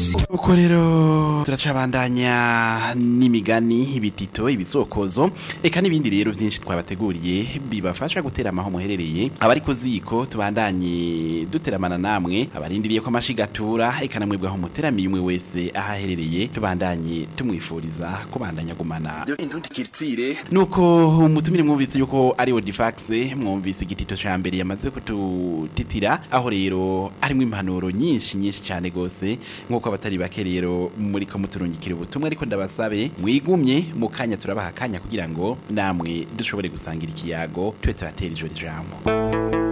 uko rero turacabandanya n'imigani ibitito ibisokozo eka n'ibindi rero byinshi twabateguriye bibafasha gutera amaho muherereye abari ku ziko tubandanye duteramana namwe abarindiriye ko amashigatura eka namwe aho muteramiye umwe wese aho aherereye tubandanye tumwifuriza kubandanya gumana indundi kiritsire nuko umutumire mwumvise yuko ari Odifax mwumvise igitito ca mbere yamaze kututitira aho rero harimo impanuro nyinshi nyinshi cyane gose nkuko abatari bake rero muri ko muturungikira ubutumwa ariko ndabasabe mwigumye mu kanya turabaha akanya kugira ngo namwe dushobore gusangira ikiyago tube turatera ijoro ijambo